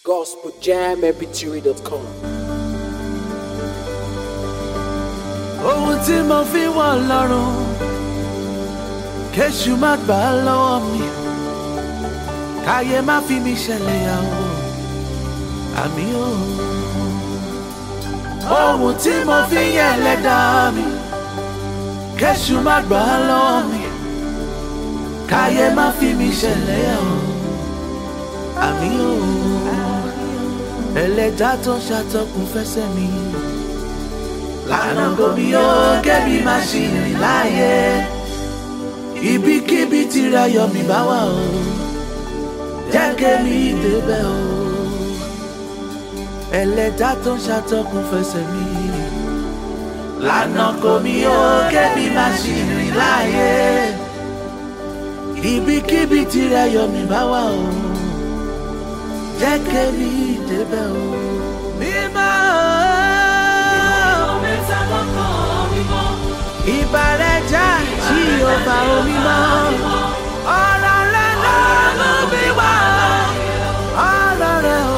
gospeljammpg.com. ohun tí mo fi wọ̀ lọ́rùn kéṣù má gbà á lọ́wọ́ mi káyé má fi mi ṣẹlẹ̀ yàwó àmì o. ohun tí mo fi yẹ ẹlẹ́dàá mi kéṣù má gbà á lọ́wọ́ mi káyé má fi mi ṣẹlẹ̀ yàwó àmì o. ẹlẹ́dàá tó ń ṣàtọkùn fẹsẹ̀ mi lànà gomi ó kẹ́bi má ṣì rìn láàyè ibikíbi tìrẹ yọ mí bá wà o jẹ́ kémi débẹ̀ o ẹlẹ́dá tó ń ṣàtọkùn fẹsẹ̀ mi lànà gomi ó kẹ́bi má ṣì rìn láàyè ibikíbi tìrẹ yọ mí bá wà o jẹ́ kémi débẹ̀ o mímọ́ ìbàrẹ̀ já tí ó bá omi mọ́. ọ̀rọ̀ rẹ̀ ló mú mi wá. ọ̀rọ̀ rẹ̀ ò.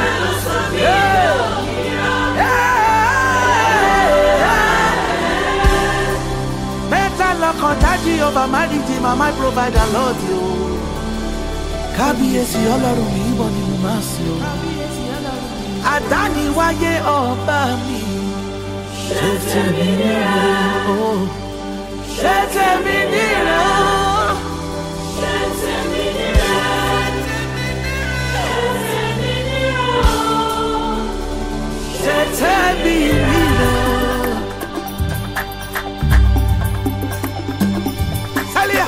mẹ́ta lọ́kàn dájí ọba mádìjì màmá provider lọ́ọ̀dì o. kábíyèsí ọlọ́run mi ìbọn ni mo máa sìn o. àdániwáyé ọba mi ṣe tèmi nírẹ̀ o. ṣe tèmi nírẹ̀ o. ṣe tèmi nírẹ̀ o. Sálíà.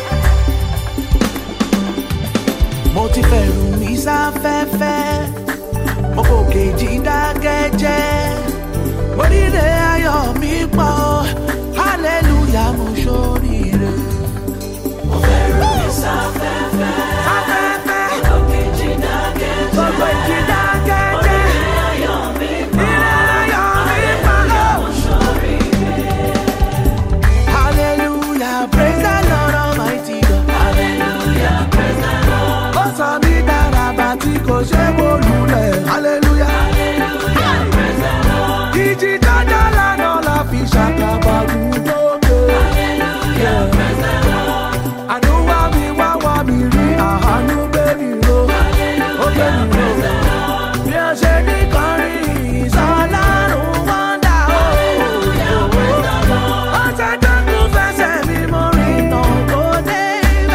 mo ti fẹ̀rù mi sáfẹ́fẹ́ mo kò kejì dákẹ́jẹ́ mo ríre ayọ̀ mi pọ̀ hallelujah mo ṣoríire. mo fẹ̀rù mi sáfẹ́fẹ́. sáfẹ́fẹ́. gbogbo ìjì dákẹ́jẹ́. gbogbo ìjì dákẹ́jẹ́. mo ríre ayọ̀ mi pọ̀. ríre ayọ̀ mi pọ̀. mo ṣoríire. hallelujah praise the lord almighty god. hallelujah praise the lord. ó sọ mí dára bá tí kò ṣe wó lulẹ̀. hallelujah. hallelujah praise the lord ìjì dájọ́ lánà la fi ṣàkàbà gúdókè. àánú wá mi wá wá mi rí àánú gbé mi ro ó gbé mi ro. bí a ṣe ní kọrin ìsọlárun wọ́ndà o. ó ṣe dẹ́kun fẹsẹ̀ mi mo rìn náà kó dé ibà.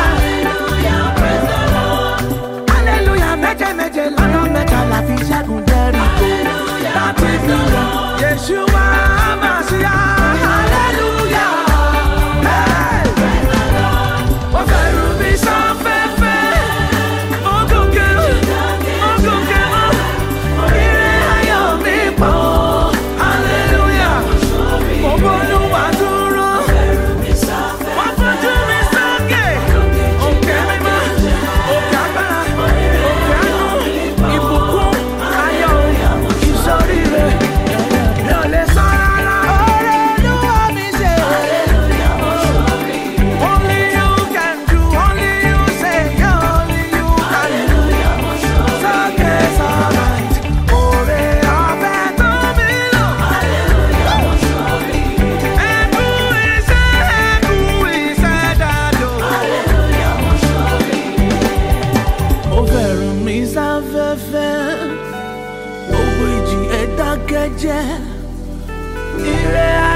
hallelujah méje méje lọ́nà mẹ́ta la fi ṣẹ́gun jẹ́rìkó. láti fi rẹ̀ yeshua amasiya hallelujah. Hey! Mo fẹ́rù mi sáfẹ́fẹ́, mo gòkè, mo gòkè mọ́, ire ayọ̀ mi pọ̀, hallelujah. Mo bọ́lú wá dúró, wọ́n fojú mi sókè, òkè mímọ́, òkè agbára, òkè àánú, ìbùkún, ayọ̀, ìsoríire. Mi ò lè sọ rárá. Ọ̀rẹ́ ló wá mi ṣe. Only you can do, only you say, only you can do. Sókè sọ̀rọ̀, òrè ọ̀fẹ́ tó mi lò. Ẹ̀kú iṣẹ́, ẹ̀kú iṣẹ́ dàdó. Ó fẹ̀rù mi sáfẹ́fẹ́, gbogbo ìjì ẹ̀ dákẹ́jẹ́. Ire